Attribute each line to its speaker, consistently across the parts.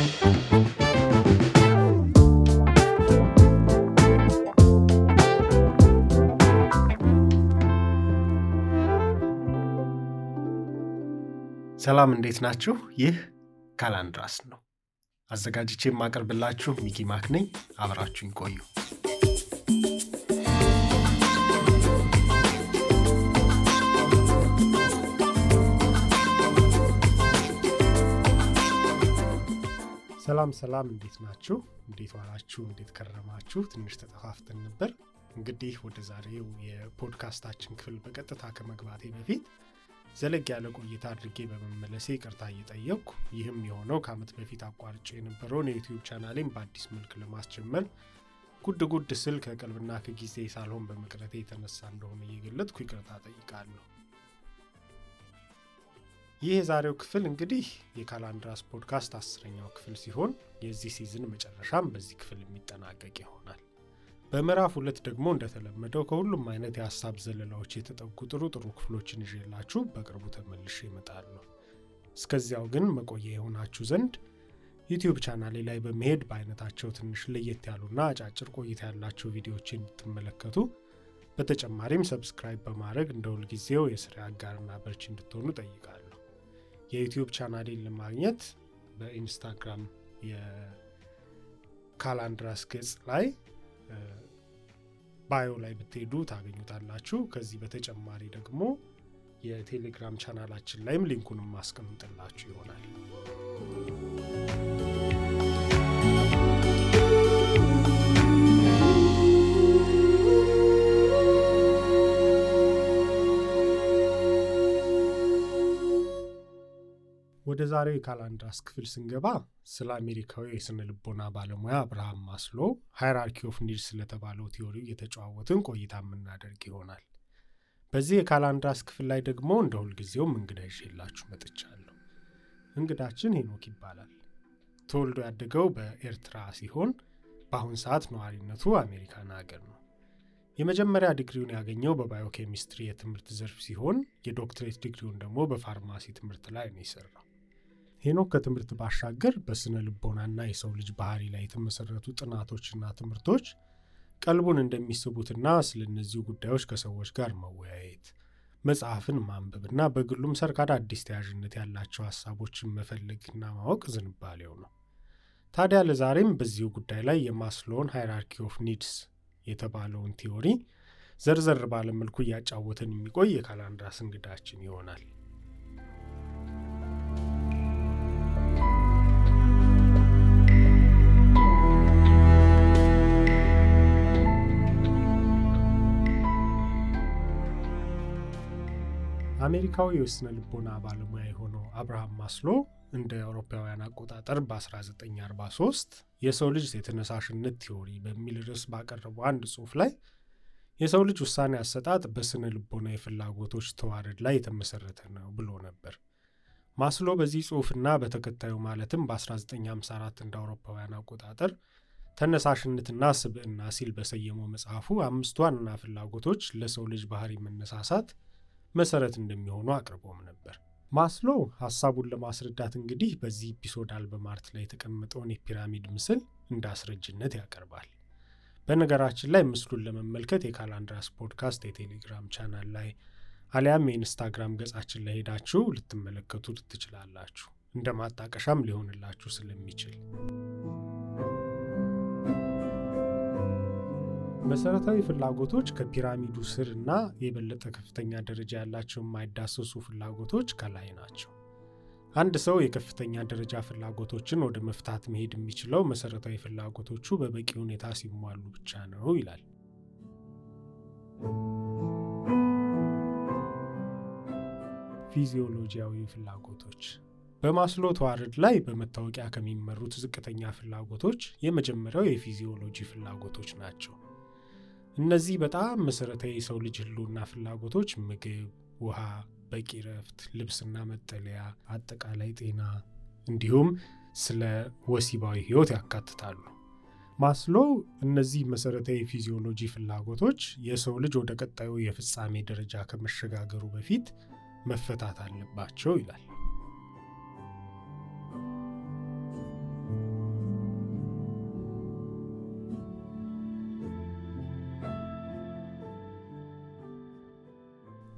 Speaker 1: ሰላም እንዴት ናችሁ? ይህ ካላንድራስ ነው። አዘጋጅቼ የማቀርብላችሁ ሚኪ ማክ ነኝ። አብራችሁኝ ቆዩ። ሰላም ሰላም፣ እንዴት ናችሁ? እንዴት ዋላችሁ? እንዴት ከረማችሁ? ትንሽ ተጠፋፍተን ነበር። እንግዲህ ወደ ዛሬው የፖድካስታችን ክፍል በቀጥታ ከመግባቴ በፊት ዘለግ ያለ ቆይታ አድርጌ በመመለሴ ይቅርታ እየጠየቅኩ ይህም የሆነው ከዓመት በፊት አቋርጬ የነበረውን የዩቲዩብ ቻናሌን በአዲስ መልክ ለማስጀመር ጉድ ጉድ ስል ከቀልብና ከጊዜ ሳልሆን በመቅረቴ የተነሳ እንደሆነ እየገለጥኩ ይቅርታ ጠይቃለሁ። ይህ የዛሬው ክፍል እንግዲህ የካላንድራስ ፖድካስት አስረኛው ክፍል ሲሆን የዚህ ሲዝን መጨረሻም በዚህ ክፍል የሚጠናቀቅ ይሆናል። በምዕራፍ ሁለት ደግሞ እንደተለመደው ከሁሉም አይነት የሀሳብ ዘለላዎች የተጠጉ ጥሩ ጥሩ ክፍሎችን ይዤላችሁ በቅርቡ ተመልሼ እመጣለሁ። እስከዚያው ግን መቆያ የሆናችሁ ዘንድ ዩቲዩብ ቻናሌ ላይ በመሄድ በአይነታቸው ትንሽ ለየት ያሉና አጫጭር ቆይታ ያላቸው ቪዲዮዎችን እንድትመለከቱ በተጨማሪም ሰብስክራይብ በማድረግ እንደ ሁልጊዜው የስራ አጋርና በርች እንድትሆኑ ጠይቃለሁ። የዩቲዩብ ቻናሌን ለማግኘት በኢንስታግራም የካላንድራስ ገጽ ላይ ባዮ ላይ ብትሄዱ ታገኙታላችሁ። ከዚህ በተጨማሪ ደግሞ የቴሌግራም ቻናላችን ላይም ሊንኩንም ማስቀምጥላችሁ ይሆናል። ወደ ዛሬው የካላንድራስ ክፍል ስንገባ ስለ አሜሪካዊ የስነ ልቦና ባለሙያ አብርሃም ማስሎ ሃይራርኪ ኦፍ ኒድስ ስለተባለው ቲዎሪ እየተጨዋወትን ቆይታ የምናደርግ ይሆናል። በዚህ የካላንድራስ ክፍል ላይ ደግሞ እንደ ሁልጊዜውም እንግዳ ይዤላችሁ መጥቻለሁ። እንግዳችን ሄኖክ ይባላል። ተወልዶ ያደገው በኤርትራ ሲሆን በአሁን ሰዓት ነዋሪነቱ አሜሪካን ሀገር ነው። የመጀመሪያ ዲግሪውን ያገኘው በባዮኬሚስትሪ የትምህርት ዘርፍ ሲሆን የዶክትሬት ዲግሪውን ደግሞ በፋርማሲ ትምህርት ላይ ነው የሰራው። ሄኖክ ከትምህርት ባሻገር በስነ ልቦናና የሰው ልጅ ባህሪ ላይ የተመሰረቱ ጥናቶችና ትምህርቶች ቀልቡን እንደሚስቡትና ስለ እነዚሁ ጉዳዮች ከሰዎች ጋር መወያየት፣ መጽሐፍን ማንበብና በግሉም ሰርካዳ አዲስ ተያዥነት ያላቸው ሀሳቦችን መፈለግና ማወቅ ዝንባሌው ነው። ታዲያ ለዛሬም በዚሁ ጉዳይ ላይ የማስሎውን ሃይራርኪ ኦፍ ኒድስ የተባለውን ቲዎሪ ዘርዘር ባለመልኩ እያጫወተን የሚቆይ የካላንድራስ እንግዳችን ይሆናል። አሜሪካዊ የስነ ልቦና ባለሙያ የሆነው አብርሃም ማስሎ እንደ አውሮፓውያን አቆጣጠር በ1943 የሰው ልጅ የተነሳሽነት ቲዎሪ በሚል ርዕስ ባቀረበው አንድ ጽሑፍ ላይ የሰው ልጅ ውሳኔ አሰጣጥ በስነ ልቦና የፍላጎቶች ተዋረድ ላይ የተመሰረተ ነው ብሎ ነበር። ማስሎ በዚህ ጽሑፍና በተከታዩ ማለትም በ1954 እንደ አውሮፓውያን አቆጣጠር ተነሳሽነትና ስብዕና ሲል በሰየመው መጽሐፉ አምስት ዋና ፍላጎቶች ለሰው ልጅ ባህሪ መነሳሳት መሰረት እንደሚሆኑ አቅርቦም ነበር። ማስሎ ሀሳቡን ለማስረዳት እንግዲህ በዚህ ኤፒሶድ አልበም አርት ላይ የተቀመጠውን የፒራሚድ ምስል እንደ አስረጅነት ያቀርባል። በነገራችን ላይ ምስሉን ለመመልከት የካላንድራስ ፖድካስት የቴሌግራም ቻናል ላይ አሊያም የኢንስታግራም ገጻችን ላይ ሄዳችሁ ልትመለከቱ ትችላላችሁ። እንደ ማጣቀሻም ሊሆንላችሁ ስለሚችል መሰረታዊ ፍላጎቶች ከፒራሚዱ ስር እና የበለጠ ከፍተኛ ደረጃ ያላቸው የማይዳሰሱ ፍላጎቶች ከላይ ናቸው። አንድ ሰው የከፍተኛ ደረጃ ፍላጎቶችን ወደ መፍታት መሄድ የሚችለው መሰረታዊ ፍላጎቶቹ በበቂ ሁኔታ ሲሟሉ ብቻ ነው ይላል። ፊዚዮሎጂያዊ ፍላጎቶች በማስሎ ተዋረድ ላይ በመታወቂያ ከሚመሩት ዝቅተኛ ፍላጎቶች የመጀመሪያው የፊዚዮሎጂ ፍላጎቶች ናቸው። እነዚህ በጣም መሰረታዊ የሰው ልጅ ህልውና ፍላጎቶች ምግብ፣ ውሃ፣ በቂ ረፍት፣ ልብስና መጠለያ፣ አጠቃላይ ጤና እንዲሁም ስለ ወሲባዊ ህይወት ያካትታሉ። ማስሎ እነዚህ መሰረታዊ ፊዚዮሎጂ ፍላጎቶች የሰው ልጅ ወደ ቀጣዩ የፍጻሜ ደረጃ ከመሸጋገሩ በፊት መፈታት አለባቸው ይላል።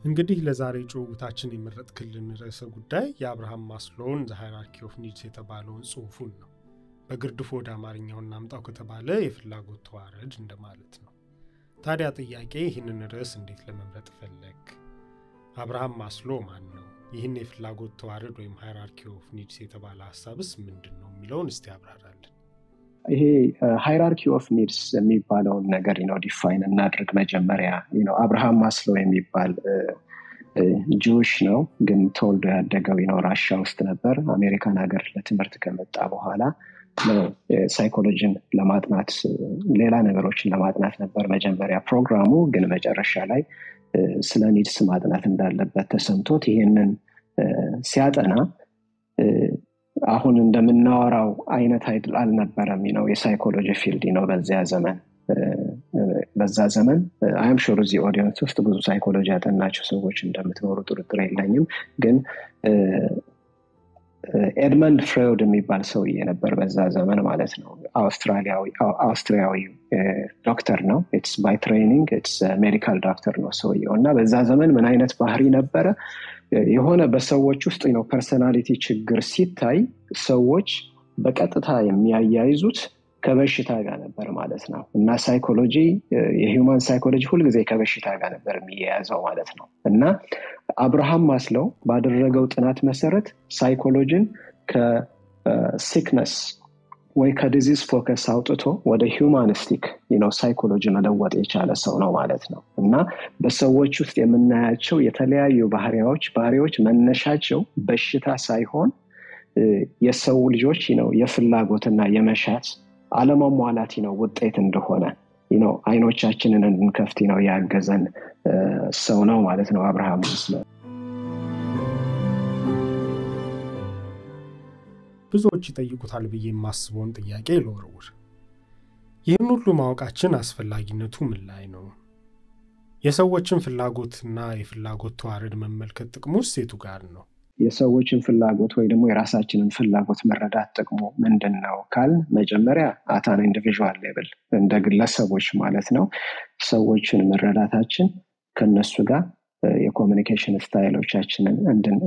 Speaker 1: እንግዲህ ለዛሬ ጭውውታችን የመረጥክልን ርዕሰ ጉዳይ የአብርሃም ማስሎውን ዘ ሃይራርኪ ኦፍ ኒድስ የተባለውን ጽሑፉን ነው። በግርድፉ ወደ አማርኛው እናምጣው ከተባለ የፍላጎት ተዋረድ እንደማለት ነው። ታዲያ ጥያቄ ይህንን ርዕስ እንዴት ለመምረጥ ፈለግ? አብርሃም ማስሎ ማን ነው? ይህን የፍላጎት ተዋረድ ወይም ሃይራርኪ ኦፍ ኒድስ የተባለ ሀሳብስ ምንድን ነው የሚለውን እስቲ ያብራራልን።
Speaker 2: ይሄ ሃይራርኪ ኦፍ ኒድስ የሚባለውን ነገር ነው ዲፋይን እናድርግ። መጀመሪያ ነው አብርሃም ማስሎ የሚባል ጂውሽ ነው፣ ግን ተወልዶ ያደገው ነው ራሻ ውስጥ ነበር። አሜሪካን ሀገር ለትምህርት ከመጣ በኋላ ሳይኮሎጂን ለማጥናት ሌላ ነገሮችን ለማጥናት ነበር መጀመሪያ ፕሮግራሙ። ግን መጨረሻ ላይ ስለ ኒድስ ማጥናት እንዳለበት ተሰምቶት ይህንን ሲያጠና አሁን እንደምናወራው አይነት አይድል አልነበረም ነው የሳይኮሎጂ ፊልድ ነው በዚያ ዘመን በዛ ዘመን አይም ሹር እዚህ ኦዲየንስ ውስጥ ብዙ ሳይኮሎጂ ያጠናቸው ሰዎች እንደምትኖሩ ጥርጥር የለኝም ግን ኤድመንድ ፍሬውድ የሚባል ሰውዬ ነበር በዛ ዘመን ማለት ነው አውስትሪያዊ ዶክተር ነው ኢትስ ባይ ትሬኒንግ ኢትስ ሜዲካል ዶክተር ነው ሰውየው እና በዛ ዘመን ምን አይነት ባህሪ ነበረ የሆነ በሰዎች ውስጥ ነው ፐርሰናሊቲ ችግር ሲታይ ሰዎች በቀጥታ የሚያያይዙት ከበሽታ ጋር ነበር ማለት ነው እና ሳይኮሎጂ የሂውማን ሳይኮሎጂ ሁልጊዜ ከበሽታ ጋር ነበር የሚያያዘው ማለት ነው እና አብርሃም ማስለው ባደረገው ጥናት መሰረት ሳይኮሎጂን ከሲክነስ ወይ ከዲዚዝ ፎከስ አውጥቶ ወደ ሂውማኒስቲክ ነው ሳይኮሎጂ መለወጥ የቻለ ሰው ነው ማለት ነው እና በሰዎች ውስጥ የምናያቸው የተለያዩ ባህሪያዎች ባህሪዎች መነሻቸው በሽታ ሳይሆን የሰው ልጆች ነው የፍላጎትና የመሻት አለመሟላት ነው ውጤት እንደሆነ ነው አይኖቻችንን እንድንከፍት ነው ያገዘን ሰው ነው ማለት ነው አብርሃም መስለ
Speaker 1: ብዙዎች ይጠይቁታል ብዬ የማስበውን ጥያቄ ልወርውር። ይህን ሁሉ ማወቃችን አስፈላጊነቱ ምን ላይ ነው? የሰዎችን ፍላጎትና የፍላጎት ተዋረድ መመልከት ጥቅሙ ሴቱ ጋር ነው?
Speaker 2: የሰዎችን ፍላጎት ወይ ደግሞ የራሳችንን ፍላጎት መረዳት ጥቅሙ ምንድን ነው ካል መጀመሪያ አታን ኢንዲቪዥዋል ሌብል እንደ ግለሰቦች ማለት ነው ሰዎችን መረዳታችን ከነሱ ጋር የኮሚኒኬሽን ስታይሎቻችንን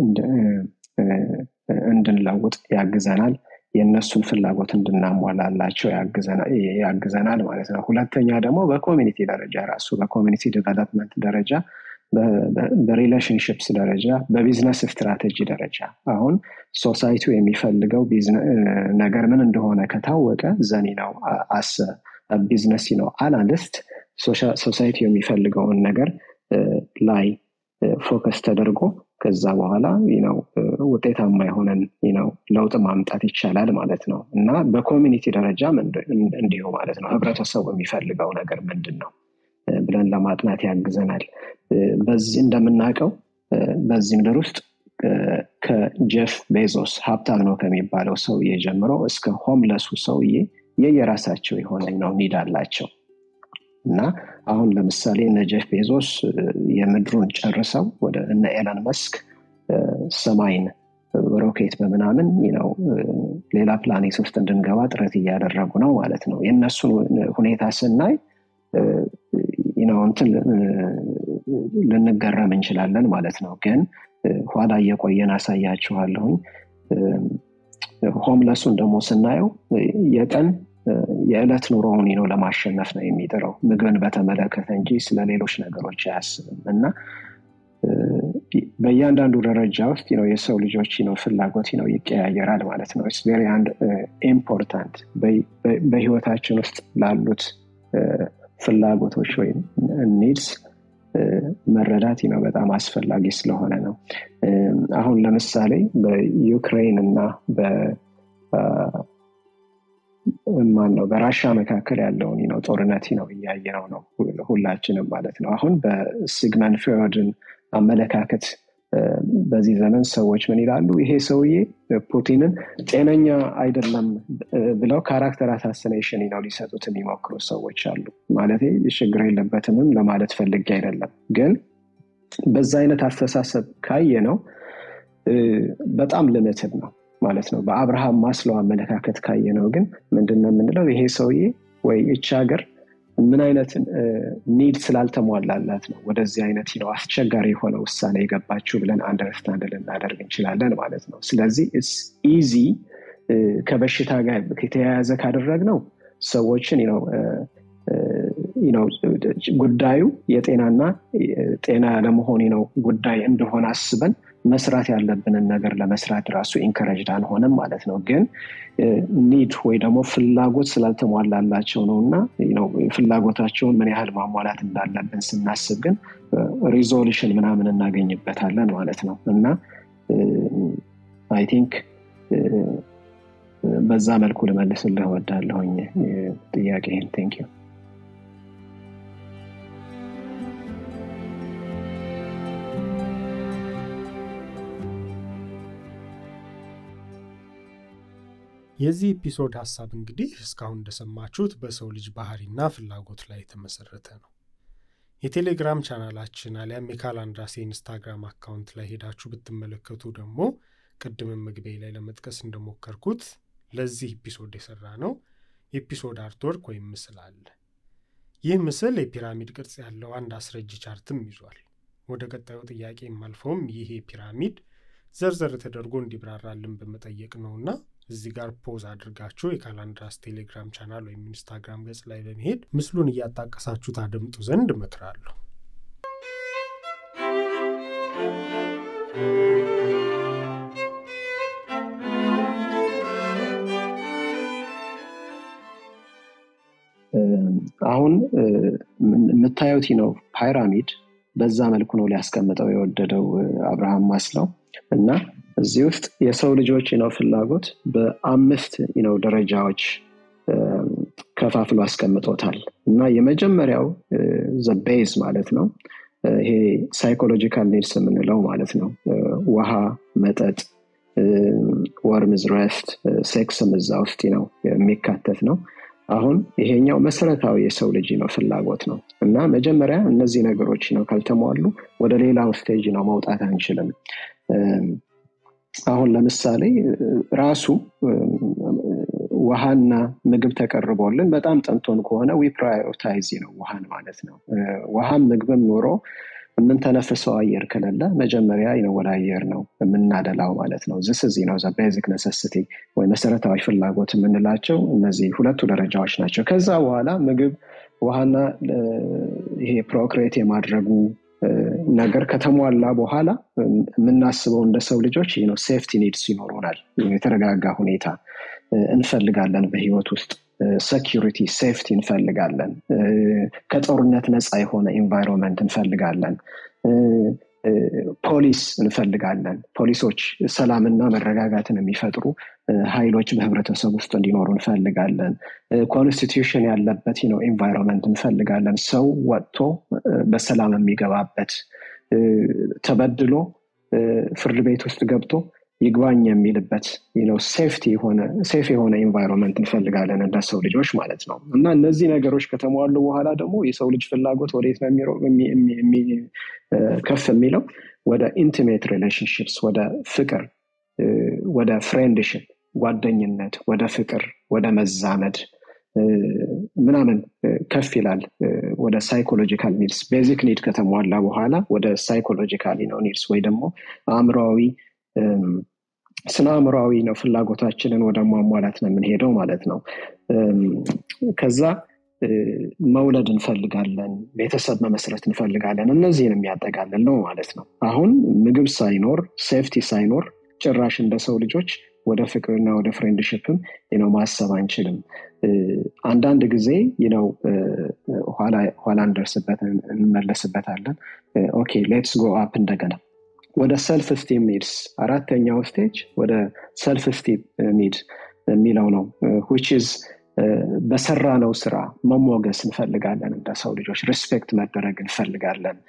Speaker 2: እንድንለውጥ ያግዘናል የእነሱን ፍላጎት እንድናሟላላቸው ያግዘናል ማለት ነው ሁለተኛ ደግሞ በኮሚኒቲ ደረጃ ራሱ በኮሚኒቲ ዲቨሎፕመንት ደረጃ በሪሌሽንሽፕስ ደረጃ በቢዝነስ ስትራቴጂ ደረጃ አሁን ሶሳይቲው የሚፈልገው ነገር ምን እንደሆነ ከታወቀ ዘኒ ነው አስ ቢዝነስ ነው አናሊስት ሶሳይቲ የሚፈልገውን ነገር ላይ ፎከስ ተደርጎ ከዛ በኋላ ነው ውጤታማ የሆነን ነው ለውጥ ማምጣት ይቻላል ማለት ነው እና በኮሚኒቲ ደረጃ እንዲሁ ማለት ነው ህብረተሰቡ የሚፈልገው ነገር ምንድን ነው ብለን ለማጥናት ያግዘናል በዚህ እንደምናውቀው በዚህ ምድር ውስጥ ከጀፍ ቤዞስ ሀብታም ነው ከሚባለው ሰውዬ ጀምሮ እስከ ሆምለሱ ሰውዬ የየራሳቸው የሆነ ነው ኒድ አላቸው እና አሁን ለምሳሌ እነ ጀፍ ቤዞስ የምድሩን ጨርሰው ወደ እነ ኤለን መስክ ሰማይን ሮኬት በምናምን ነው ሌላ ፕላኔት ውስጥ እንድንገባ ጥረት እያደረጉ ነው ማለት ነው የእነሱን ሁኔታ ስናይ ነው እንትን ልንገረም እንችላለን ማለት ነው ግን ኋላ እየቆየን አሳያችኋለሁኝ ሆምለሱን ደግሞ ስናየው የቀን የዕለት ኑሮውን ነው ለማሸነፍ ነው የሚጥረው ምግብን በተመለከተ እንጂ ስለ ሌሎች ነገሮች አያስብም እና በእያንዳንዱ ደረጃ ውስጥ ነው የሰው ልጆች ነው ፍላጎት ነው ይቀያየራል ማለት ነው ቬሪ አንድ ኢምፖርታንት በህይወታችን ውስጥ ላሉት ፍላጎቶች ወይም ኒድስ መረዳት ነው በጣም አስፈላጊ ስለሆነ ነው አሁን ለምሳሌ በዩክሬን እና ማን ነው በራሻ መካከል ያለውን ነው ጦርነት ነው እያየነው ነው ሁላችንም ማለት ነው አሁን በሲግመን ፍሮድን አመለካከት በዚህ ዘመን ሰዎች ምን ይላሉ ይሄ ሰውዬ ፑቲንን ጤነኛ አይደለም ብለው ካራክተር አሳሲኔሽን ነው ሊሰጡት የሚሞክሩ ሰዎች አሉ ማለት ችግር የለበትምም ለማለት ፈልጌ አይደለም ግን በዛ አይነት አስተሳሰብ ካየ ነው በጣም ልምትድ ነው ማለት ነው በአብርሃም ማስለው አመለካከት ካየ ነው ግን ምንድነው የምንለው ይሄ ሰውዬ ወይ እች ሀገር ምን አይነት ኒድ ስላልተሟላላት ነው ወደዚህ አይነት ነው አስቸጋሪ የሆነ ውሳኔ የገባችው ብለን አንደርስታንድ ልናደርግ እንችላለን ማለት ነው ስለዚህ ኢዚ ከበሽታ ጋር የተያያዘ ካደረግ ነው ሰዎችን ነው ጉዳዩ የጤናና ጤና ያለመሆን ነው ጉዳይ እንደሆነ አስበን መስራት ያለብንን ነገር ለመስራት ራሱ ኢንከረጅድ አንሆንም ማለት ነው ግን ኒድ ወይ ደግሞ ፍላጎት ስላልተሟላላቸው ነው እና ፍላጎታቸውን ምን ያህል ማሟላት እንዳለብን ስናስብ ግን ሪዞሉሽን ምናምን እናገኝበታለን ማለት ነው እና አይ ቲንክ በዛ መልኩ ልመልስልህ ወዳለሁኝ ጥያቄህን ቴንክ ዩ
Speaker 1: የዚህ ኤፒሶድ ሀሳብ እንግዲህ እስካሁን እንደሰማችሁት በሰው ልጅ ባህሪና ፍላጎት ላይ የተመሰረተ ነው የቴሌግራም ቻናላችን አሊያም የካላንድራስ የኢንስታግራም አካውንት ላይ ሄዳችሁ ብትመለከቱ ደግሞ ቅድምን መግቢያ ላይ ለመጥቀስ እንደሞከርኩት ለዚህ ኤፒሶድ የሰራ ነው የኤፒሶድ አርትወርክ ወይም ምስል አለ ይህ ምስል የፒራሚድ ቅርጽ ያለው አንድ አስረጅ ቻርትም ይዟል ወደ ቀጣዩ ጥያቄ የማልፈውም ይሄ ፒራሚድ ዘርዘር ተደርጎ እንዲብራራልን በመጠየቅ ነውና እዚህ ጋር ፖዝ አድርጋችሁ የካላንድራስ ቴሌግራም ቻናል ወይም ኢንስታግራም ገጽ ላይ በመሄድ ምስሉን እያጣቀሳችሁ ታደምጡ ዘንድ እመክራለሁ
Speaker 2: አሁን የምታዩት ነው ፓይራሚድ በዛ መልኩ ነው ሊያስቀምጠው የወደደው አብርሃም ማስለው እና እዚህ ውስጥ የሰው ልጆች ነው ፍላጎት በአምስት ነው ደረጃዎች ከፋፍሎ አስቀምጦታል እና የመጀመሪያው ዘቤዝ ማለት ነው ይሄ ሳይኮሎጂካል ኒድስ የምንለው ማለት ነው ውሃ መጠጥ ወርምዝ ረፍት ሴክስም እዛ ውስጥ ነው የሚካተት ነው አሁን ይሄኛው መሰረታዊ የሰው ልጅ ነው ፍላጎት ነው እና መጀመሪያ እነዚህ ነገሮች ነው ካልተሟሉ ወደ ሌላው ስቴጅ ነው መውጣት አንችልም አሁን ለምሳሌ ራሱ ውሃና ምግብ ተቀርቦልን በጣም ጠንቶን ከሆነ ዊ ፕራዮሪታይዝ ነው ውሃን ማለት ነው ውሃም ምግብም ኖሮ የምንተነፍሰው አየር ከሌለ መጀመሪያ ነው ወደ አየር ነው የምናደላው ማለት ነው ዝስ እዚህ ነው ቤዚክ ነሰስቲ ወይ መሰረታዊ ፍላጎት የምንላቸው እነዚህ ሁለቱ ደረጃዎች ናቸው ከዛ በኋላ ምግብ ውሃና ይሄ ፕሮክሬት የማድረጉ ነገር ከተሟላ በኋላ የምናስበው እንደ ሰው ልጆች ነው ሴፍቲ ኒድስ ይኖሩናል የተረጋጋ ሁኔታ እንፈልጋለን በህይወት ውስጥ ሰኪሪቲ ሴፍቲ እንፈልጋለን ከጦርነት ነፃ የሆነ ኢንቫይሮንመንት እንፈልጋለን ፖሊስ እንፈልጋለን ፖሊሶች ሰላምና መረጋጋትን የሚፈጥሩ ኃይሎች በህብረተሰብ ውስጥ እንዲኖሩ እንፈልጋለን ኮንስቲቱሽን ያለበት ነው ኢንቫይሮንመንት እንፈልጋለን ሰው ወጥቶ በሰላም የሚገባበት ተበድሎ ፍርድ ቤት ውስጥ ገብቶ ይግባኝ የሚልበት ሴፍቲ የሆነ ሴፍ የሆነ ኢንቫይሮንመንት እንፈልጋለን እንደ ሰው ልጆች ማለት ነው እና እነዚህ ነገሮች ከተሟሉ በኋላ ደግሞ የሰው ልጅ ፍላጎት ወዴት ነው ከፍ የሚለው ወደ ኢንቲሜት ሪሌሽንሽፕስ ወደ ፍቅር ወደ ፍሬንድሽፕ ጓደኝነት ወደ ፍቅር ወደ መዛመድ ምናምን ከፍ ይላል ወደ ሳይኮሎጂካል ኒድስ ቤዚክ ኒድ ከተሟላ በኋላ ወደ ሳይኮሎጂካል ነው ኒድስ ወይ ደግሞ አእምሯዊ ስነ አእምሯዊ ነው ፍላጎታችንን ወደ ማሟላት ነው የምንሄደው ማለት ነው ከዛ መውለድ እንፈልጋለን ቤተሰብ መመስረት እንፈልጋለን እነዚህን የሚያጠቃልል ነው ማለት ነው አሁን ምግብ ሳይኖር ሴፍቲ ሳይኖር ጭራሽ እንደ ሰው ልጆች ወደ ፍቅርና ወደ ፍሬንድሽፕም ነው ማሰብ አንችልም አንዳንድ ጊዜ ነው ኋላ እንደርስበት እንመለስበታለን ኦኬ ሌትስ ጎ አፕ እንደገና ወደ ሰልፍ ስቲም ኒድስ አራተኛው ስቴጅ ወደ ሰልፍ ስቲም ኒድ የሚለው ነው ዊችዝ በሰራ ነው ስራ መሞገስ እንፈልጋለን እንደ ሰው ልጆች ሪስፔክት መደረግ እንፈልጋለን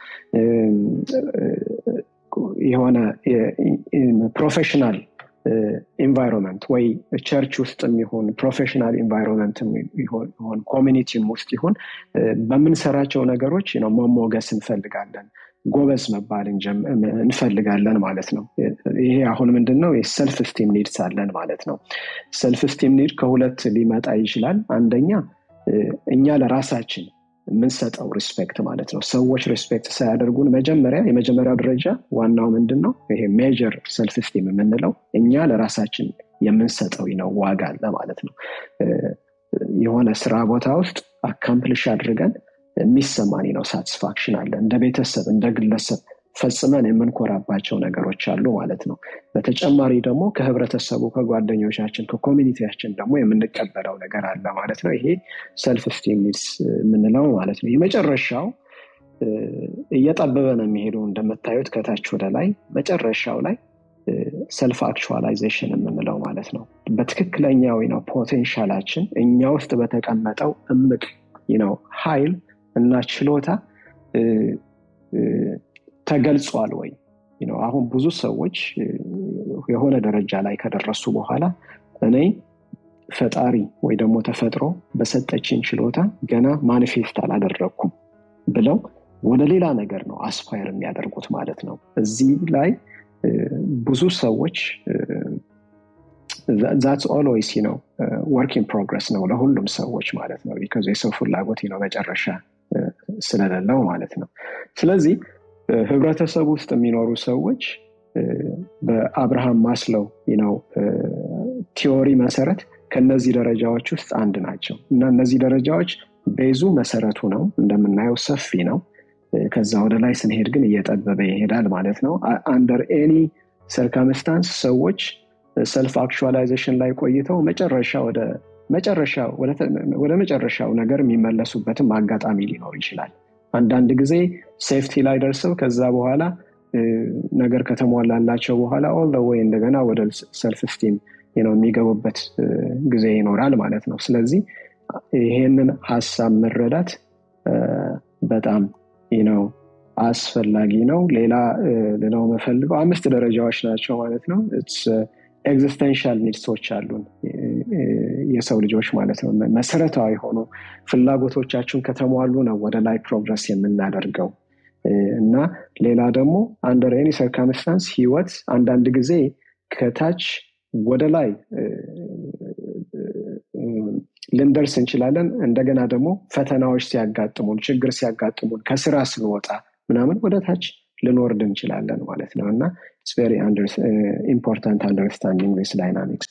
Speaker 2: የሆነ ፕሮፌሽናል ኢንቫይሮንመንት ወይ ቸርች ውስጥ የሚሆን ፕሮፌሽናል ኢንቫይሮንመንት ይሆን ኮሚኒቲም ውስጥ ይሆን በምንሰራቸው ነገሮች ነው መሞገስ እንፈልጋለን ጎበዝ መባል እንፈልጋለን ማለት ነው ይሄ አሁን ምንድን ነው የሰልፍ ስቲም ኒድስ አለን ማለት ነው ሰልፍ ስቲም ኒድ ከሁለት ሊመጣ ይችላል አንደኛ እኛ ለራሳችን የምንሰጠው ሪስፔክት ማለት ነው ሰዎች ሪስፔክት ሳያደርጉን መጀመሪያ የመጀመሪያው ደረጃ ዋናው ምንድን ነው ይሄ ሜጀር ሰልፍ ስቲም የምንለው እኛ ለራሳችን የምንሰጠው ነው ዋጋ አለ ማለት ነው የሆነ ስራ ቦታ ውስጥ አካምፕሊሽ አድርገን የሚሰማን ነው ሳቲስፋክሽን አለ እንደ ቤተሰብ እንደ ግለሰብ ፈጽመን የምንኮራባቸው ነገሮች አሉ ማለት ነው በተጨማሪ ደግሞ ከህብረተሰቡ ከጓደኞቻችን ከኮሚኒቲያችን ደግሞ የምንቀበለው ነገር አለ ማለት ነው ይሄ ሰልፍ ስቲም ኒድስ የምንለው ማለት ነው የመጨረሻው እየጠበበ ነው የሚሄደው እንደምታዩት ከታች ወደ ላይ መጨረሻው ላይ ሰልፍ አክቹዋላይዜሽን የምንለው ማለት ነው በትክክለኛው ነው ፖቴንሻላችን እኛ ውስጥ በተቀመጠው እምቅ ነው ሀይል እና ችሎታ ተገልጿል ወይ አሁን ብዙ ሰዎች የሆነ ደረጃ ላይ ከደረሱ በኋላ እኔ ፈጣሪ ወይ ደግሞ ተፈጥሮ በሰጠችን ችሎታ ገና ማኒፌስት አላደረግኩም ብለው ወደ ሌላ ነገር ነው አስፓየር የሚያደርጉት ማለት ነው እዚህ ላይ ብዙ ሰዎች ዛትስ ኦልዌይስ ነው ወርክ ኢን ፕሮግረስ ነው ለሁሉም ሰዎች ማለት ነው ቢካዝ የሰው ፍላጎት ነው መጨረሻ ስለሌለው ማለት ነው ስለዚህ ህብረተሰብ ውስጥ የሚኖሩ ሰዎች በአብርሃም ማስለው ነው ቲዎሪ መሰረት ከነዚህ ደረጃዎች ውስጥ አንድ ናቸው እና እነዚህ ደረጃዎች ቤዙ መሰረቱ ነው እንደምናየው ሰፊ ነው ከዛ ወደ ላይ ስንሄድ ግን እየጠበበ ይሄዳል ማለት ነው አንደር ኤኒ ሰርከምስታንስ ሰዎች ሰልፍ አክቹዋላይዜሽን ላይ ቆይተው መጨረሻ ወደ ወደ መጨረሻው ነገር የሚመለሱበትም አጋጣሚ ሊኖር ይችላል አንዳንድ ጊዜ ሴፍቲ ላይ ደርሰው ከዛ በኋላ ነገር ከተሟላላቸው በኋላ ኦል ወይ እንደገና ወደ ሰልፍ ስቲም የሚገቡበት ጊዜ ይኖራል ማለት ነው ስለዚህ ይሄንን ሀሳብ መረዳት በጣም ነው አስፈላጊ ነው ሌላ ሌላው መፈልገው አምስት ደረጃዎች ናቸው ማለት ነው ኤግዚስተንሻል ኒድሶች አሉን የሰው ልጆች ማለት ነው መሰረታዊ የሆኑ ፍላጎቶቻችን ከተሟሉ ነው ወደ ላይ ፕሮግረስ የምናደርገው እና ሌላ ደግሞ አንደር ኤኒ ሰርከምስታንስ ህይወት አንዳንድ ጊዜ ከታች ወደ ላይ ልንደርስ እንችላለን እንደገና ደግሞ ፈተናዎች ሲያጋጥሙን ችግር ሲያጋጥሙን ከስራ ስንወጣ ምናምን ወደ ታች ልንወርድ እንችላለን ማለት ነው እና ቨሪ ኢምፖርታንት አንደርስታንዲንግ ስ ዳይናሚክስ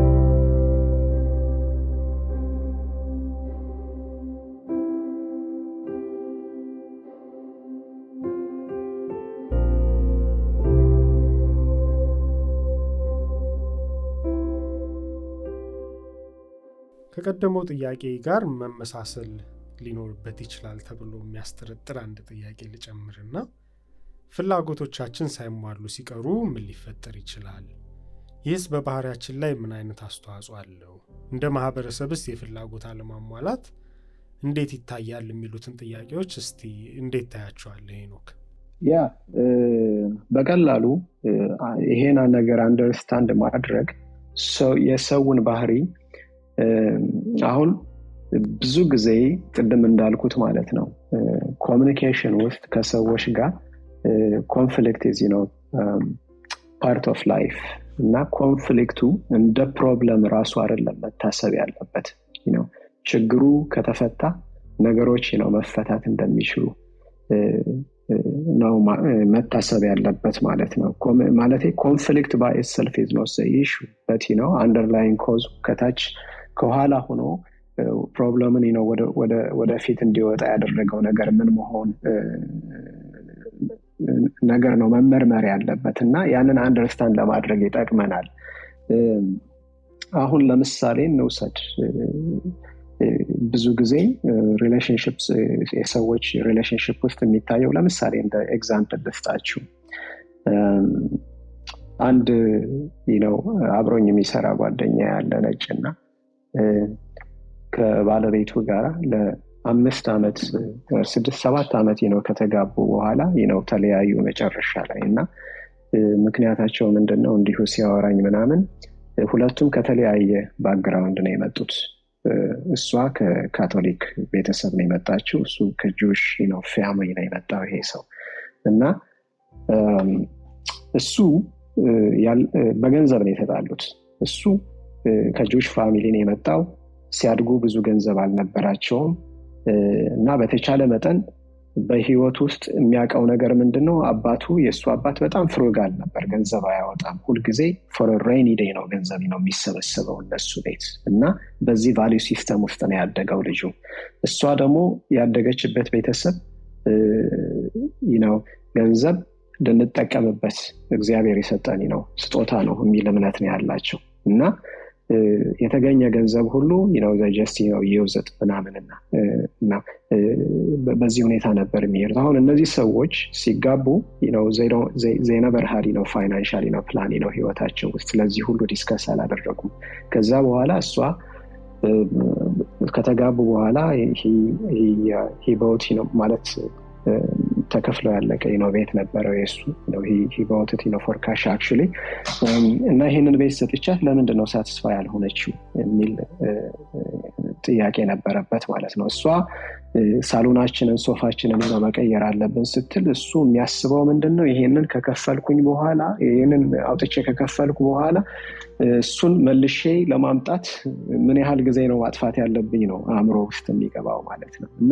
Speaker 1: ከቀደመው ጥያቄ ጋር መመሳሰል ሊኖርበት ይችላል ተብሎ የሚያስጠረጥር አንድ ጥያቄ ልጨምርና ፍላጎቶቻችን ሳይሟሉ ሲቀሩ ምን ሊፈጠር ይችላል? ይህስ በባህሪያችን ላይ ምን አይነት አስተዋጽኦ አለው? እንደ ማህበረሰብስ የፍላጎት አለማሟላት እንዴት ይታያል? የሚሉትን ጥያቄዎች እስቲ እንዴት ታያቸዋለህ ሄኖክ?
Speaker 2: ያ በቀላሉ ይሄን ነገር አንደርስታንድ ማድረግ የሰውን ባህሪ አሁን ብዙ ጊዜ ቅድም እንዳልኩት ማለት ነው ኮሚኒኬሽን ውስጥ ከሰዎች ጋር ኮንፍሊክት ዚ ነው ፓርት ኦፍ ላይፍ እና ኮንፍሊክቱ እንደ ፕሮብለም ራሱ አይደለም መታሰብ ያለበት ነው ችግሩ ከተፈታ ነገሮች ነው መፈታት እንደሚችሉ ነው መታሰብ ያለበት ማለት ነው ማለት ኮንፍሊክት ባይ ሰልፍ ኢዝ ኖት ኢሹ በት ነው አንደርላይን ኮዝ ከታች ከኋላ ሆኖ ፕሮብለምን ነው ወደፊት እንዲወጣ ያደረገው ነገር ምን መሆን ነገር ነው መመርመር ያለበት እና ያንን አንደርስታንድ ለማድረግ ይጠቅመናል አሁን ለምሳሌ እንውሰድ ብዙ ጊዜ ሪሌሽንሽፕ የሰዎች ሪሌሽንሽፕ ውስጥ የሚታየው ለምሳሌ እንደ ኤግዛምፕል ልስጣችሁ አንድ ነው አብሮኝ የሚሰራ ጓደኛ ያለ ነጭ እና ከባለቤቱ ጋር ለአምስት ዓመት ስድስት ሰባት ዓመት ነው ከተጋቡ በኋላ ነው ተለያዩ መጨረሻ ላይ እና ምክንያታቸው ምንድን ነው እንዲሁ ሲያወራኝ ምናምን ሁለቱም ከተለያየ ባክግራውንድ ነው የመጡት እሷ ከካቶሊክ ቤተሰብ ነው የመጣችው እሱ ከጁሽ ነው ፋሚሊ ነው የመጣው ይሄ ሰው እና እሱ በገንዘብ ነው የተጣሉት እሱ ከጁሽ ፋሚሊ ነው የመጣው ሲያድጉ ብዙ ገንዘብ አልነበራቸውም እና በተቻለ መጠን በህይወት ውስጥ የሚያውቀው ነገር ምንድን ነው? አባቱ የእሱ አባት በጣም ፍሩጋል ነበር። ገንዘብ አያወጣም። ሁልጊዜ ፎር ሬኒ ዴይ ነው ገንዘብ ነው የሚሰበሰበው እነሱ ቤት እና በዚህ ቫሊዩ ሲስተም ውስጥ ነው ያደገው ልጁ። እሷ ደግሞ ያደገችበት ቤተሰብ ነው ገንዘብ ልንጠቀምበት እግዚአብሔር የሰጠን ነው ስጦታ ነው የሚል እምነት ነው ያላቸው እና የተገኘ ገንዘብ ሁሉ ነው ጀስት ነው ይውዝጥ ምናምንና እና በዚህ ሁኔታ ነበር የሚሄዱት። አሁን እነዚህ ሰዎች ሲጋቡ ዜነበር ሀዲ ነው ፋይናንሻሊ ነው ፕላኒ ነው ህይወታቸው ውስጥ ስለዚህ ሁሉ ዲስከስ አላደረጉም። ከዛ በኋላ እሷ ከተጋቡ በኋላ ሂበውት ነው ማለት ተከፍለው ያለቀ ነው ቤት ነበረው የሱ ሂበውትት ነው ፎርካሽ አክ እና ይህንን ቤት ሰጥቻት ለምንድን ነው ሳትስፋ ያልሆነችው የሚል ጥያቄ ነበረበት ማለት ነው። እሷ ሳሎናችንን ሶፋችንን ነው መቀየር አለብን ስትል እሱ የሚያስበው ምንድን ነው ይሄንን ከከፈልኩኝ በኋላ ይህንን አውጥቼ ከከፈልኩ በኋላ እሱን መልሼ ለማምጣት ምን ያህል ጊዜ ነው ማጥፋት ያለብኝ ነው አእምሮ ውስጥ የሚገባው ማለት ነው እና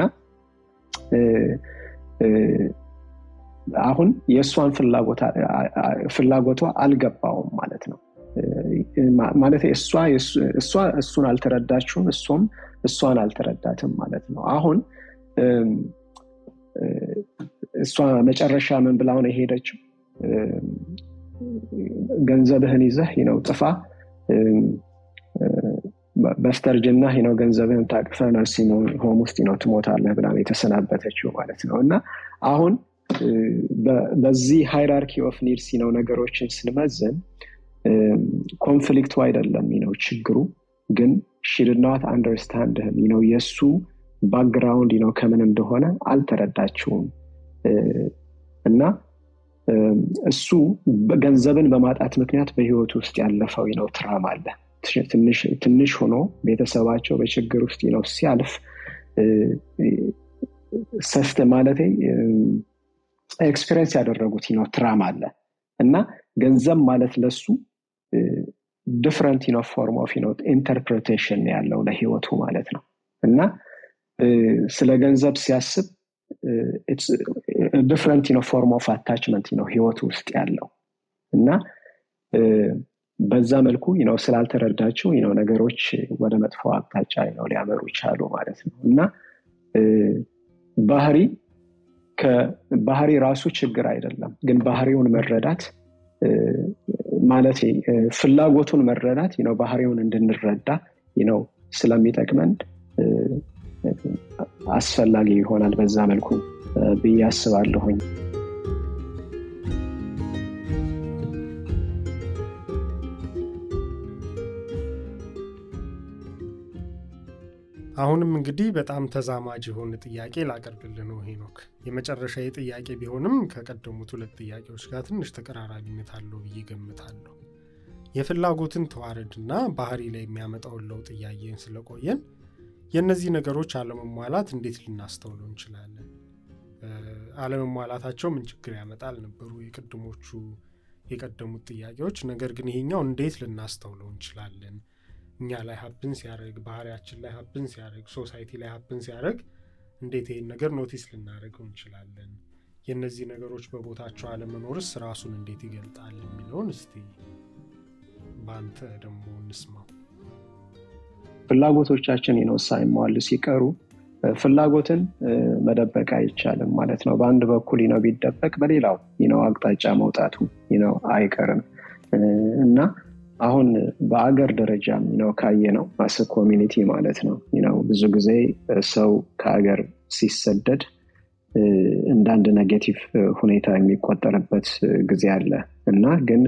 Speaker 2: አሁን የእሷን ፍላጎቷ አልገባውም ማለት ነው። ማለት እሷ እሱን አልተረዳችውም፣ እሱም እሷን አልተረዳትም ማለት ነው። አሁን እሷ መጨረሻ ምን ብላው ነው የሄደችው? ገንዘብህን ይዘህ ነው ጥፋ በስተርጅና ነው ገንዘብህን ታቅፈ ነርሲንግ ሆም ውስጥ ነው ትሞታለህ ብላ የተሰናበተችው ማለት ነው እና አሁን በዚህ ሃይራርኪ ኦፍ ኒድስ ነው ነገሮችን ስንመዝን ኮንፍሊክቱ አይደለም ነው ችግሩ ግን ሽድናት አንደርስታንድ ነው የእሱ ባክግራውንድ ነው ከምን እንደሆነ አልተረዳችውም እና እሱ ገንዘብን በማጣት ምክንያት በህይወቱ ውስጥ ያለፈው ነው ትራም አለ ትንሽ ሆኖ ቤተሰባቸው በችግር ውስጥ ነው ሲያልፍ ሰስተ ማለት ኤክስፔሪንስ ያደረጉት ነው ትራም አለ እና ገንዘብ ማለት ለሱ ዲፍረንት ነው ፎርም ኦፍ ነው ኢንተርፕሬቴሽን ያለው ለህይወቱ ማለት ነው እና ስለ ገንዘብ ሲያስብ ዲፍረንት ነው ፎርም ኦፍ አታችመንት ነው ህይወቱ ውስጥ ያለው እና በዛ መልኩ ነው ስላልተረዳችው ነው ነገሮች ወደ መጥፎ አቅጣጫ ነው ሊያመሩ ይቻሉ ማለት ነው እና ባህሪ ባህሪ ራሱ ችግር አይደለም ግን ባህሪውን መረዳት ማለት ፍላጎቱን መረዳት ነው ባህሪውን እንድንረዳ ነው ስለሚጠቅመን አስፈላጊ ይሆናል በዛ መልኩ ብዬ አስባለሁኝ
Speaker 1: አሁንም እንግዲህ በጣም ተዛማጅ የሆነ ጥያቄ ላቀርብልህ ነው ሄኖክ። የመጨረሻ ጥያቄ ቢሆንም ከቀደሙት ሁለት ጥያቄዎች ጋር ትንሽ ተቀራራቢነት አለው ብዬ ገምታለሁ። የፍላጎትን ተዋረድና ባህሪ ላይ የሚያመጣውን ለውጥ እያየን ስለቆየን የእነዚህ ነገሮች አለመሟላት እንዴት ልናስተውለው እንችላለን? አለመሟላታቸው ምን ችግር ያመጣል ነበሩ የቅድሞቹ የቀደሙት ጥያቄዎች። ነገር ግን ይሄኛው እንዴት ልናስተውለው እንችላለን? እኛ ላይ ሀብን ሲያደርግ ባህሪያችን ላይ ሀብን ሲያደርግ ሶሳይቲ ላይ ሀብን ሲያደርግ እንዴት ይህን ነገር ኖቲስ ልናደርገው እንችላለን? የእነዚህ ነገሮች በቦታቸው አለመኖርስ ራሱን እንዴት ይገልጣል የሚለውን እስቲ በአንተ ደግሞ እንስማው።
Speaker 2: ፍላጎቶቻችን ነው ሳይሟሉ ሲቀሩ ፍላጎትን መደበቅ አይቻልም ማለት ነው። በአንድ በኩል ነው ቢደበቅ በሌላው ነው አቅጣጫ መውጣቱ ነው አይቀርም እና አሁን በአገር ደረጃ ነው ካየ ነው ማስ ኮሚኒቲ ማለት ነው ነው ብዙ ጊዜ ሰው ከሀገር ሲሰደድ እንዳንድ ኔጌቲቭ ሁኔታ የሚቆጠርበት ጊዜ አለ እና ግን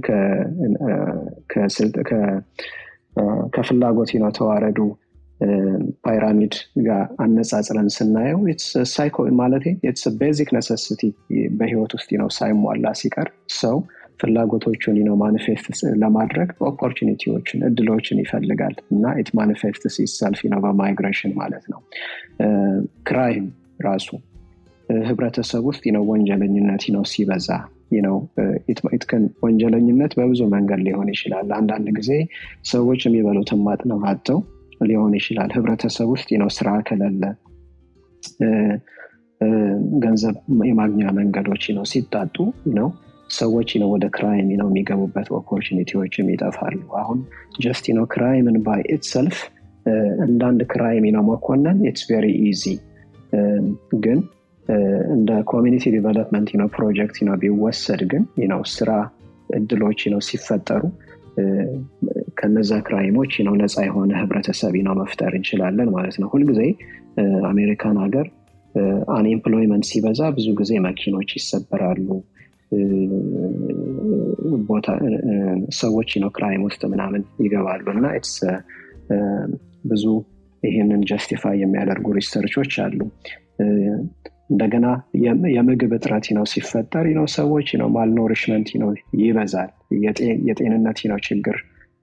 Speaker 2: ከፍላጎት ነው ተዋረዱ ፓይራሚድ ጋር አነጻጽረን ስናየው ማለት ቤዚክ ነሰሲቲ በህይወት ውስጥ ነው ሳይሟላ ሲቀር ሰው ፍላጎቶቹን ነው ማኒፌስት ለማድረግ ኦፖርቹኒቲዎችን እድሎችን ይፈልጋል እና ኢት ማኒፌስት ሲሰልፍ ነው በማይግሬሽን ማለት ነው ክራይም ራሱ ህብረተሰብ ውስጥ ነው ወንጀለኝነት ነው ሲበዛ ነው ወንጀለኝነት በብዙ መንገድ ሊሆን ይችላል አንዳንድ ጊዜ ሰዎች የሚበሉትን ማጥነው አጥተው ሊሆን ይችላል ህብረተሰብ ውስጥ ነው ስራ ከሌለ ገንዘብ የማግኛ መንገዶች ነው ሲጣጡ ነው ሰዎች ነው ወደ ክራይም ነው የሚገቡበት ኦፖርቹኒቲዎችም ይጠፋሉ አሁን ጀስት ነው ክራይምን ባይ ኢትሰልፍ እንዳንድ ክራይም ነው መኮነን ኢትስ ቬሪ ኢዚ ግን እንደ ኮሚኒቲ ዲቨሎፕመንት ነው ፕሮጀክት ነው ቢወሰድ ግን ነው ስራ እድሎች ነው ሲፈጠሩ ከነዛ ክራይሞች ነው ነፃ የሆነ ህብረተሰብ ነው መፍጠር እንችላለን ማለት ነው ሁልጊዜ አሜሪካን ሀገር አንኤምፕሎይመንት ሲበዛ ብዙ ጊዜ መኪኖች ይሰበራሉ ቦታ ሰዎች ነው ክራይም ውስጥ ምናምን ይገባሉ እና ብዙ ይህንን ጀስቲፋይ የሚያደርጉ ሪሰርቾች አሉ እንደገና የምግብ እጥረት ነው ሲፈጠር ነው ሰዎች ነው ማልኖሪሽመንት ነው ይበዛል የጤንነት ነው ችግር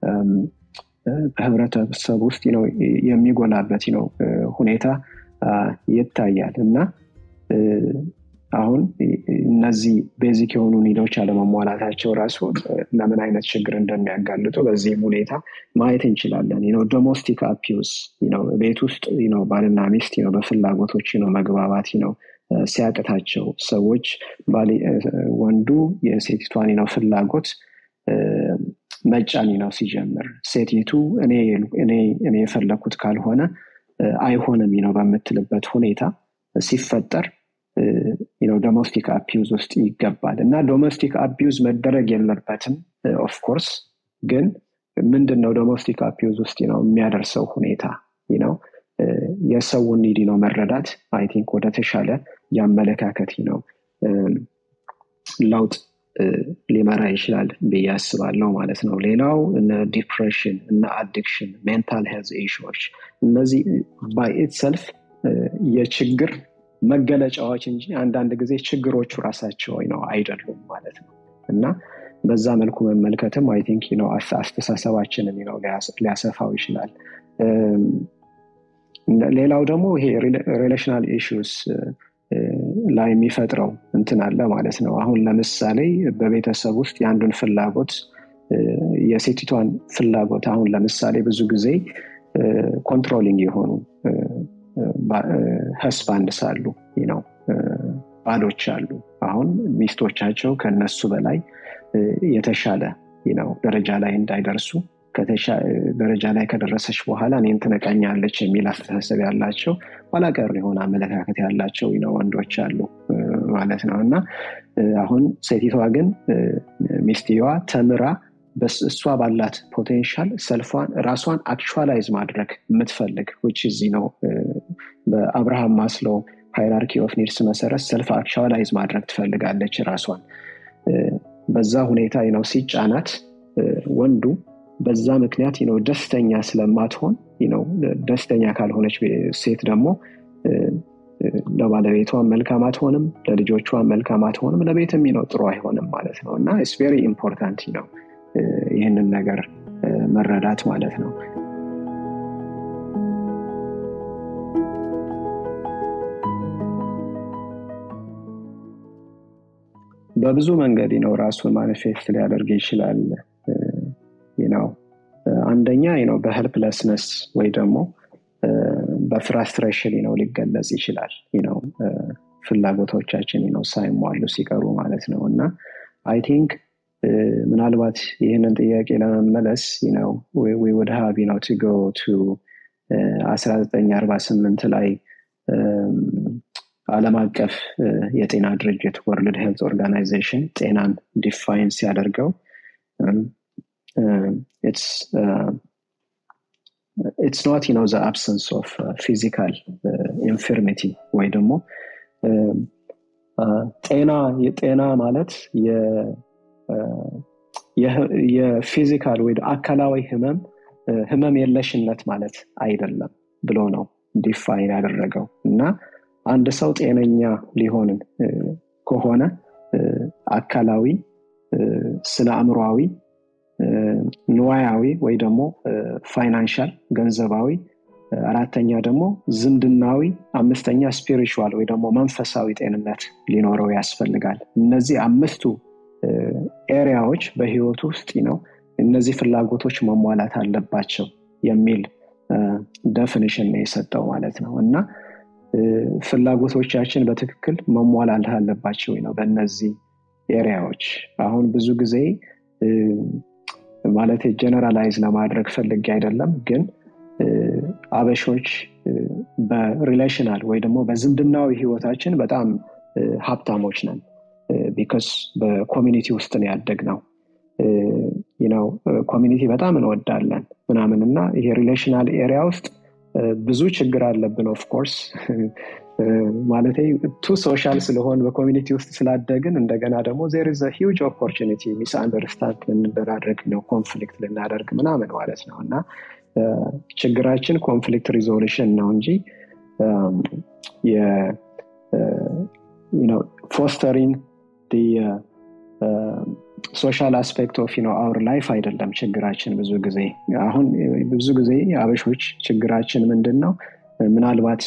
Speaker 2: በህብረተሰብ ውስጥ ነው የሚጎላበት ነው ሁኔታ ይታያል እና አሁን እነዚህ ቤዚክ የሆኑ ኒዶች አለመሟላታቸው ራሱ ለምን አይነት ችግር እንደሚያጋልጡ በዚህም ሁኔታ ማየት እንችላለን ነው ዶሞስቲክ አፒዩስ ቤት ውስጥ ነው ባልና ሚስት ነው በፍላጎቶች ነው መግባባት ነው ሲያቅታቸው ሰዎች ወንዱ የሴቲቷን ነው ፍላጎት መጫን ነው ሲጀምር ሴቲቱ እኔ የፈለግኩት ካልሆነ አይሆንም ነው በምትልበት ሁኔታ ሲፈጠር ዶሜስቲክ አቢዩዝ ውስጥ ይገባል እና ዶሜስቲክ አቢዩዝ መደረግ የለበትም ኦፍኮርስ ግን ምንድን ነው ዶሜስቲክ አቢዩዝ ውስጥ ነው የሚያደርሰው ሁኔታ ነው የሰውን ኒዲ ነው መረዳት አይ ቲንክ ወደ ተሻለ የአመለካከት ነው ለውጥ ሊመራ ይችላል ብዬ አስባለሁ ማለት ነው ሌላው እነ ዲፕሬሽን እና አዲክሽን ሜንታል ሄልዝ ኢሹዎች እነዚህ ባይ ኢትሰልፍ የችግር መገለጫዎች እንጂ አንዳንድ ጊዜ ችግሮቹ ራሳቸው ነው አይደሉም ማለት ነው እና በዛ መልኩ መመልከትም አይ ቲንክ ነው አስተሳሰባችንን ነው ሊያሰፋው ይችላል ሌላው ደግሞ ይሄ ሪሌሽናል ኢሹስ ላይ የሚፈጥረው እንትን አለ ማለት ነው አሁን ለምሳሌ በቤተሰብ ውስጥ የአንዱን ፍላጎት የሴቲቷን ፍላጎት አሁን ለምሳሌ ብዙ ጊዜ ኮንትሮሊንግ የሆኑ ህስባንድ ሳሉ ነው ባሎች አሉ አሁን ሚስቶቻቸው ከነሱ በላይ የተሻለ ነው ደረጃ ላይ እንዳይደርሱ ደረጃ ላይ ከደረሰች በኋላ እኔን ትነቀኛለች የሚል አስተሳሰብ ያላቸው ኋላቀር የሆነ አመለካከት ያላቸው ነው ወንዶች አሉ ማለት ነው እና አሁን ሴቲቷ ግን ሚስትየዋ ተምራ እሷ ባላት ፖቴንሻል ሰልፏን ራሷን አክቹዋላይዝ ማድረግ የምትፈልግ ውጭ እዚህ ነው በአብርሃም ማስሎ ሃይራርኪ ኦፍ ኒድስ መሰረት ሰልፍ አክቹዋላይዝ ማድረግ ትፈልጋለች ራሷን በዛ ሁኔታ ነው ሲጫናት ወንዱ በዛ ምክንያት ነው ደስተኛ ስለማትሆን ነው ደስተኛ ካልሆነች ሴት ደግሞ ለባለቤቷ መልካም አትሆንም ለልጆቿ መልካም አትሆንም ለቤትም ነው ጥሩ አይሆንም ማለት ነው እና ስ ቬሪ ኢምፖርታንት ነው ይህንን ነገር መረዳት ማለት ነው በብዙ መንገድ ነው ራሱን ማኒፌስት ሊያደርግ ይችላል ነው አንደኛ ነው በሄልፕለስነስ ወይ ደግሞ በፍራስትሬሽን ነው ሊገለጽ ይችላል ነው ፍላጎቶቻችን ነው ሳይሟሉ ሲቀሩ ማለት ነው እና አይ ቲንክ ምናልባት ይህንን ጥያቄ ለመመለስ ነው ወደ ሀቢ ነው ቱ ጎ ቱ 1948 ላይ አለም አቀፍ የጤና ድርጅት ወርልድ ሄልት ኦርጋናይዜሽን ጤናን ዲፋይን ሲያደርገው ኢትስ ኖት ነው ዘ አብሰንስ ኦፍ ፊዚካል ኢንፊርሚቲ ወይ ደግሞ ጤና የጤና ማለት የፊዚካል ወይ አካላዊ ህመም ህመም የለሽነት ማለት አይደለም ብሎ ነው ዲፋይን ያደረገው እና አንድ ሰው ጤነኛ ሊሆን ከሆነ አካላዊ ስነ አእምሯዊ ንዋያዊ ወይ ደግሞ ፋይናንሻል ገንዘባዊ አራተኛ ደግሞ ዝምድናዊ አምስተኛ ስፒሪቹዋል ወይ ደግሞ መንፈሳዊ ጤንነት ሊኖረው ያስፈልጋል እነዚህ አምስቱ ኤሪያዎች በህይወቱ ውስጥ ነው እነዚህ ፍላጎቶች መሟላት አለባቸው የሚል ደፊኒሽን ነው የሰጠው ማለት ነው እና ፍላጎቶቻችን በትክክል መሟላት አለባቸው ነው በእነዚህ ኤሪያዎች አሁን ብዙ ጊዜ ማለት ጀነራላይዝ ለማድረግ ፈልጌ አይደለም ግን አበሾች በሪሌሽናል ወይ ደግሞ በዝምድናዊ ህይወታችን በጣም ሀብታሞች ነን ቢካስ በኮሚኒቲ ውስጥ ነው ያደግ ነው ነው ኮሚኒቲ በጣም እንወዳለን ምናምን እና ይሄ ሪሌሽናል ኤሪያ ውስጥ ብዙ ችግር አለብን ኦፍኮርስ ማለት ቱ ሶሻል ስለሆን በኮሚኒቲ ውስጥ ስላደግን እንደገና ደግሞ ዜር ዘ ሂውጅ ኦፖርቹኒቲ ሚስ አንደርስታንድ ልንደራረግ ነው ኮንፍሊክት ልናደርግ ምናምን ማለት ነው እና ችግራችን ኮንፍሊክት ሪዞሉሽን ነው እንጂ ፎስተሪንግ ሶሻል አስፔክት ኦፍ ነው አውር ላይፍ አይደለም ችግራችን ብዙ ጊዜ አሁን ብዙ ጊዜ አበሾች ችግራችን ምንድን ነው ምናልባት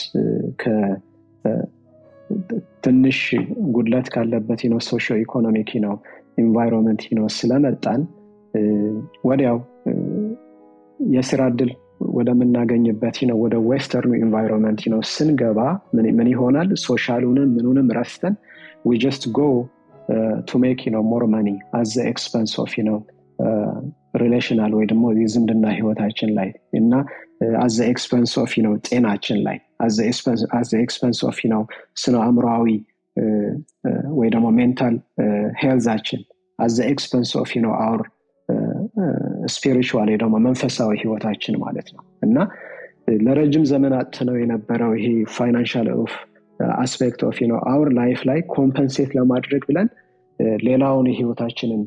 Speaker 2: ትንሽ ጉድለት ካለበት ነው ሶሾ ኢኮኖሚክ ነው ኢንቫይሮንመንት ነው ስለመጣን ወዲያው የስራ እድል ወደምናገኝበት ነው ወደ ዌስተርኑ ኢንቫይሮንመንት ነው ስንገባ ምን ይሆናል ሶሻሉንም ምኑንም ረስተን ዊ ጀስት ጎ ቱ ሜክ ነው ሞር መኒ አዘ ኤክስፐንስ ኦፍ ነው ሪሌሽናል ወይ ደግሞ የዝምድና ህይወታችን ላይ እና አዘ ኤክስፐንስ ኦፍ ነው ጤናችን ላይ አዘ ኤክስፐንስ ኦፍ ነው ስነ አእምሮዊ ወይ ደግሞ ሜንታል ሄልዛችን አዘ ኤክስፐንስ ኦፍ ነው አውር ስፒሪቹዋል ደግሞ መንፈሳዊ ህይወታችን ማለት ነው እና ለረጅም ዘመን አጥነው የነበረው ይሄ ፋይናንሻል ኦፍ አስፔክት ኦፍ ነው አውር ላይፍ ላይ ኮምፐንሴት ለማድረግ ብለን ሌላውን የህይወታችንን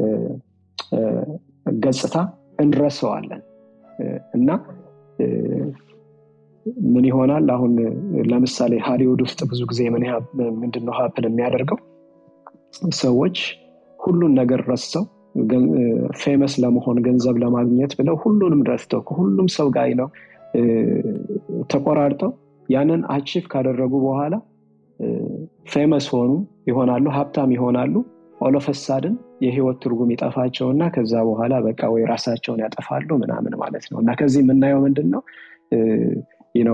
Speaker 2: ገጽታ እንረሰዋለን እና ምን ይሆናል አሁን ለምሳሌ ሃሊውድ ውስጥ ብዙ ጊዜ ምንድነው ሀፕን የሚያደርገው ሰዎች ሁሉን ነገር ረስተው ፌመስ ለመሆን ገንዘብ ለማግኘት ብለው ሁሉንም ረስተው ከሁሉም ሰው ጋር ነው ተቆራርጠው ያንን አቺቭ ካደረጉ በኋላ ፌመስ ሆኑ ይሆናሉ ሀብታም ይሆናሉ ኦሎፈሳድን የህይወት ትርጉም ይጠፋቸውና ከዛ በኋላ በቃ ወይ ራሳቸውን ያጠፋሉ ምናምን ማለት ነው እና ከዚህ የምናየው ምንድን ነው ነው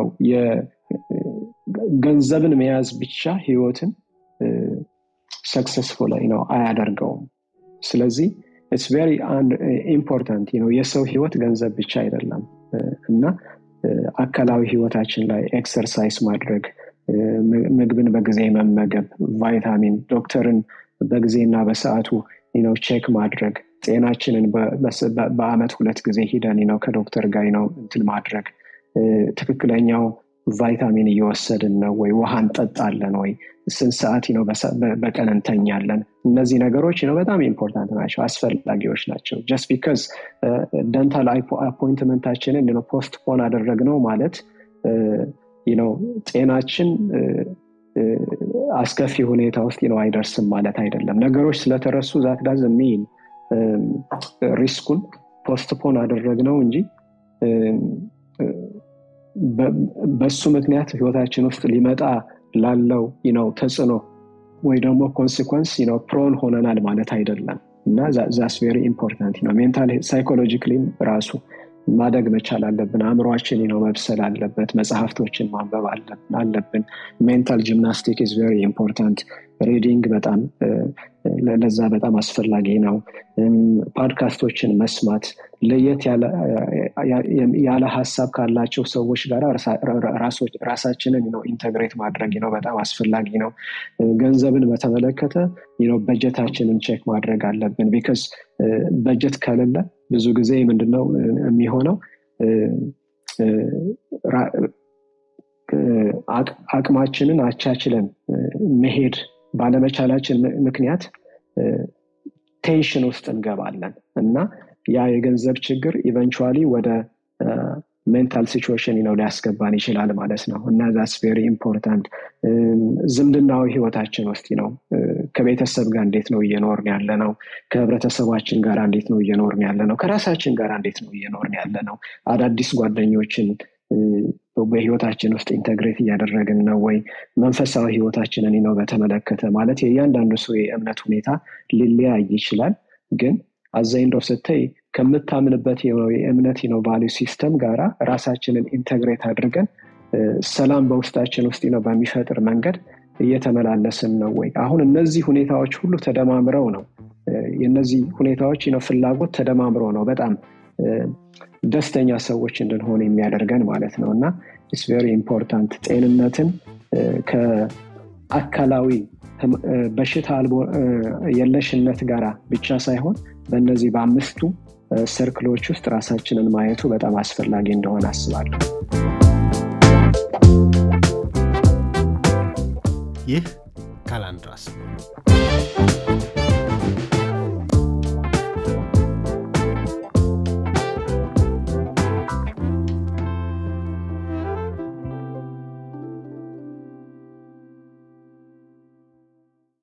Speaker 2: ገንዘብን መያዝ ብቻ ህይወትን ሰክሰስፉል ነው አያደርገውም ስለዚህ ኢትስ ቬሪ ኢምፖርታንት ነው የሰው ህይወት ገንዘብ ብቻ አይደለም እና አካላዊ ህይወታችን ላይ ኤክሰርሳይዝ ማድረግ ምግብን በጊዜ መመገብ ቫይታሚን ዶክተርን በጊዜና በሰዓቱ ነው ቼክ ማድረግ ጤናችንን በአመት ሁለት ጊዜ ሂደን ነው ከዶክተር ጋር ነው እንትን ማድረግ ትክክለኛው ቫይታሚን እየወሰድን ነው ወይ ውሃ እንጠጣለን ወይ ስንት ሰዓት ነው በቀን እንተኛለን እነዚህ ነገሮች ነው በጣም ኢምፖርታንት ናቸው አስፈላጊዎች ናቸው ጀስት ቢካዝ ደንታል አፖይንትመንታችንን ፖስት ፖን አደረግ ነው ማለት ነው ጤናችን አስከፊ ሁኔታ ውስጥ ነው አይደርስም ማለት አይደለም ነገሮች ስለተረሱ ዛት ዳዝ ሚን ሪስኩን ፖስትፖን አደረግ ነው እንጂ በሱ ምክንያት ህይወታችን ውስጥ ሊመጣ ላለው ነው ተጽዕኖ ወይ ደግሞ ኮንሲኮንስ ነው ፕሮን ሆነናል ማለት አይደለም እና ዛስ ቬሪ ኢምፖርታንት ነው ሜንታል ሳይኮሎጂክሊም ራሱ ማደግ መቻል አለብን አእምሯችን ነው መብሰል አለበት መጽሐፍቶችን ማንበብ አለብን ሜንታል ጂምናስቲክ ኢዝ ቬሪ ኢምፖርታንት ሪዲንግ በጣም ለዛ በጣም አስፈላጊ ነው ፓድካስቶችን መስማት ለየት ያለ ሀሳብ ካላቸው ሰዎች ጋር ራሳችንን ነው ኢንተግሬት ማድረግ ነው በጣም አስፈላጊ ነው ገንዘብን በተመለከተ ነው በጀታችንን ቼክ ማድረግ አለብን ቢካዝ በጀት ከሌለ ብዙ ጊዜ ምንድነው የሚሆነው አቅማችንን አቻችለን መሄድ ባለመቻላችን ምክንያት ቴንሽን ውስጥ እንገባለን እና ያ የገንዘብ ችግር ኢቨንቹዋሊ ወደ ሜንታል ሲቹዌሽን ነው ሊያስገባን ይችላል ማለት ነው እና ዛስ ቬሪ ኢምፖርታንት ዝምድናዊ ህይወታችን ውስጥ ነው ከቤተሰብ ጋር እንዴት ነው እየኖርን ያለ ነው ከህብረተሰባችን ጋር እንዴት ነው እየኖርን ያለ ነው ከራሳችን ጋር እንዴት ነው እየኖርን ያለ ነው አዳዲስ ጓደኞችን በህይወታችን ውስጥ ኢንተግሬት እያደረግን ነው ወይ መንፈሳዊ ህይወታችንን ነው በተመለከተ ማለት የእያንዳንዱ ሰው የእምነት ሁኔታ ሊለያይ ይችላል ግን አዛይንዶ ስትይ ከምታምንበት የእምነት ነው ቫሊዩ ሲስተም ጋራ ራሳችንን ኢንተግሬት አድርገን ሰላም በውስጣችን ውስጥ ነው በሚፈጥር መንገድ እየተመላለስን ነው ወይ? አሁን እነዚህ ሁኔታዎች ሁሉ ተደማምረው ነው የነዚህ ሁኔታዎች ነው ፍላጎት ተደማምረው ነው በጣም ደስተኛ ሰዎች እንድንሆን የሚያደርገን ማለት ነው እና ኢትስ ቬሪ ኢምፖርታንት ጤንነትን ከአካላዊ በሽታ የለሽነት ጋር ብቻ ሳይሆን በእነዚህ በአምስቱ ሰርክሎች ውስጥ ራሳችንን ማየቱ በጣም አስፈላጊ እንደሆነ አስባለሁ።
Speaker 1: ይህ ካላንድራስ ነው።